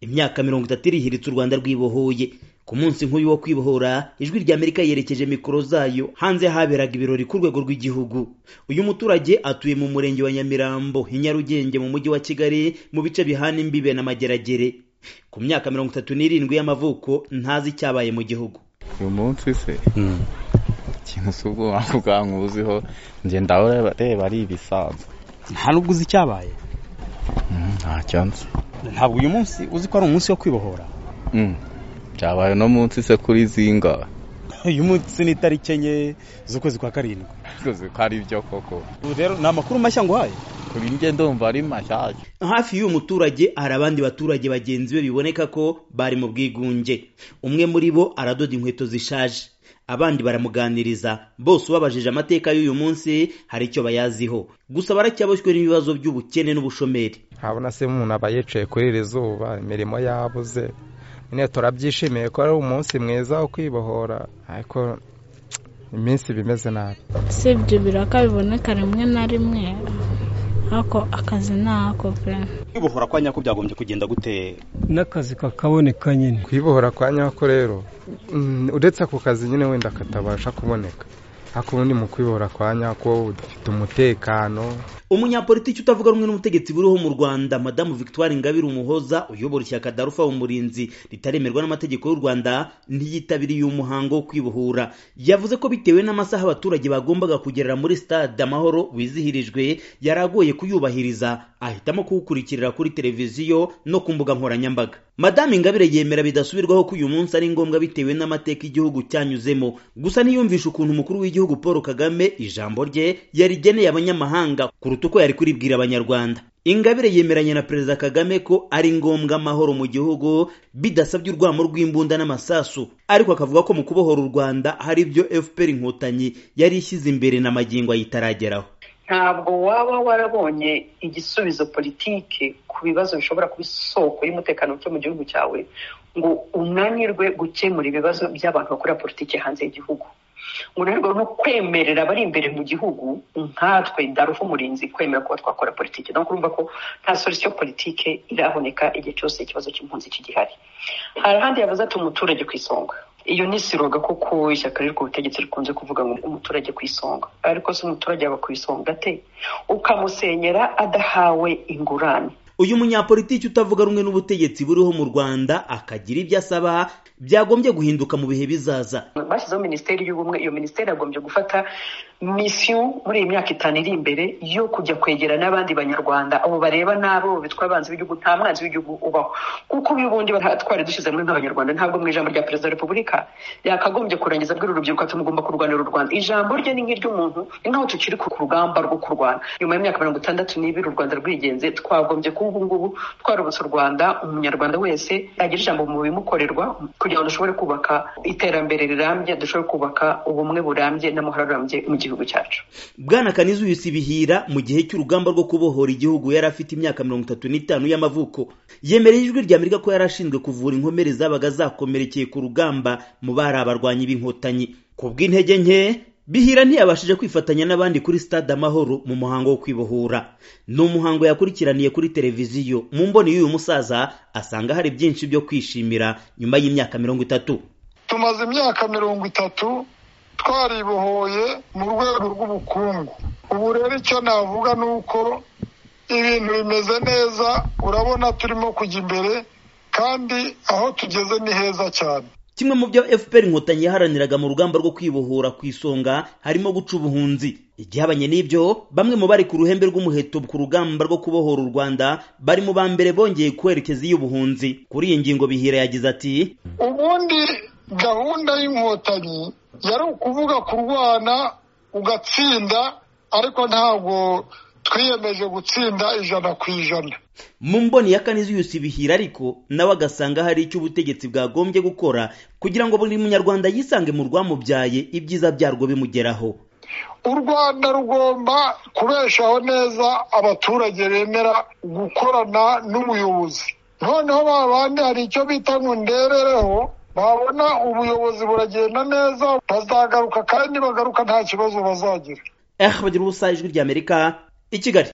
imyaka mirongo itatu irihiritse u rwanda rwibohoye ku munsi nk'uyu wo kwibohora ijwi rya amerika yerekeje mikoro zayo hanze haberaga ibirori ku rwego rw'igihugu uyu muturage atuye mu murenge wa nyamirambo i nyarugenge mu mujyi wa kigali mu bice bihana imbibe n'amageragere ku myaka mirongo itatu n'irindwi y'amavuko ntazi icyabaye mu gihugu uyu munsi se ikintu si ubwo wavuga nkuziho ngenda reba ari ibisanzwe nta nubwo uzi icyabaye ntacyanze ntabwo uyu munsi uzi ko ari umunsi wo kwibohora byabaye uno munsi se kuri zinga uyu munsi ni itariki enye z'ukwezi kwa karindwi uzi ko ari byo koko ubu rero ni amakuru mashya nguhaye kuri njye ndumva ari mashyashya hafi y'uyu muturage hari abandi baturage bagenzi be biboneka ko bari mu bwigunge umwe muri bo aradoda inkweto zishaje abandi baramuganiriza bose ubabajije amateka y'uyu munsi hari icyo bayaziho gusa baracyaboshywe n'ibibazo by'ubukene n'ubushomeri ntabona se umuntu aba yicaye kuri iri zuba imirimo yabuze nyine turabyishimiye ko ari umunsi mwiza wo kwibohora ariko iminsi iba imeze nabi usibye ibiraka biboneka rimwe na rimwe ariko akazi ni ako pe kwibohora kwa nyako byagombye kugenda gute n'akazi kakaboneka nyine kwibohora kwa nyako rero mm, uretse ako kazi nyine wenda katabasha kuboneka ariko ubundi mu kwibohora kwa nyako dufite umutekano umunyapolitiki utavuga rumwe n'ubutegetsi buriho mu rwanda madamu victoire ingabire umuhoza uyobora ishyaka darufa umurinzi ritaremerwa n'amategeko y'u rwanda ntiyitabiriye umuhango wo kwibohora yavuze ko bitewe n'amasaha abaturage bagombaga kugerera muri stade amahoro wizihirijwe yari agoye kuyubahiriza ahitamo kuwukurikirira kuri televiziyo no ku mbuga nkoranyambaga madamu ingabire yemera bidasubirwaho ko uyu munsi ari ngombwa bitewe n'amateka igihugu cyanyuzemo gusa ntiyumvisha ukuntu umukuru w'igihugu paul kagame ijambo rye yarigeneye abanyamahanga kuruta uko yari kuribwira abanyarwanda ingabire yemeranya na perezida kagame ko ari ngombwa amahoro mu gihugu bidasabye urwamo rw'imbunda n'amasasu ariko akavuga ko mu kubohora u rwanda hari ibyo fpr inkotanyi yari ishyize imbere na magingo ayitarageraho ntabwo waba warabonye igisubizo politike ku bibazo bishobora kuba isoko y'umutekano muke mu gihugu cyawe ngo unanirwe gukemura ibibazo by'abantu bakora politike hanze y'igihugu unanirwa no kwemerera abari imbere mu gihugu nkatwe darufu umurinzi kwemera kuba twakora politiki no urumva ko nta solisiyo politike iraboneka igihe cyose ikibazo cy'impunzi kigihari hari ahandi yavuze ati umuturage ku isonga iyo ni siroga kuko ishyaka riri ku butegetsi rikunze kuvuga ngo umuturage ku isonga ariko se umuturage yaba ku isonga ate ukamusenyera adahawe ingurane uyu munyapolitiki utavuga rumwe n'ubutegetsi buriho mu rwanda akagira ibyo asaba byagombye guhinduka mu bihe bizaza bashyizeho minisiteri y'ubumwe iyo minisiteri yagombye gufata misiyo muri iyi myaka itanu iri imbere yo kujya kwegera n'abandi banyarwanda abo bareba n'abo bitwa abanzi b'igihugu nta mwanzi w'igihugu ubaho kuko uyu bundi twari dushyize hamwe nk'abanyarwanda ntabwo mu ijambo rya perezida wa repubulika yakagombye kurangiza abwira urubyiruko ati mugomba kurwanira u rwanda ijambo rye ni nk'iry'umuntu ni nk'aho tukiri ku rugamba rwo kurwana nyuma y'imyaka mirongo itandatu n'ibiri u rwanda rwigenze twagombye kuba ubu ngubu twarubutse u rwanda umunyarwanda wese yagira ijambo mu bimukorerwa kugira ngo dushobore kubaka iterambere rirambye dushobore kubaka ubumwe burambye n'amahoro arambye mu gihugu cyacu bwana kaniza uyu sibihira mu gihe cy'urugamba rwo kubohora igihugu yari afite imyaka mirongo itatu n'itanu y'amavuko yemereye ijwi rya amerika ko yari ashinzwe kuvura inkomere zabaga zakomerekeye ku rugamba mu bari abarwanyi b'inkotanyi ku bw'intege nke bihira ntiyabashije kwifatanya n'abandi kuri stade amahoro mu muhango wo kwibohora ni umuhango yakurikiraniye kuri televiziyo mu mboni y'uyu musaza asanga hari byinshi byo kwishimira nyuma y'imyaka mirongo itatu tumaze imyaka mirongo itatu twaribohoye mu rwego rw'ubukungu ubu rero icyo navuga ni uko ibintu bimeze neza urabona turimo kujya imbere kandi aho tugeze ni heza cyane kimwe mu byo fpr inkotanyi yaharaniraga mu rugamba rwo kwibohora ku isonga harimo guca ubuhunzi igihabanye n'ibyo bamwe mu bari ku ruhembe rw'umuheto ku rugamba rwo kubohora u rwanda bari mu ba mbere bongeye kwerekeza iy'ubuhunzi kuri iyi ngingo bihira yagize ati ubundi gahunda y'inkotanyi yari ukuvuga kurwana ugatsinda ariko ntabwo twiyemeje gutsinda ijana ku ijana mu mboni ya kaniziyusi bihira ariko nawe agasanga hari icyo ubutegetsi bwagombye gukora kugira ngo buri munyarwanda yisange mu rwamubyaye ibyiza byarwo bimugeraho u rwanda rugomba kubeshaho neza abaturage bemera gukorana n'ubuyobozi noneho babandi hari icyo bita ngo nderereho babona ubuyobozi buragenda neza bazagaruka kandi bagaruka nta kibazo bazagira eh bagira ubusa ijwi ry'amerika i kigali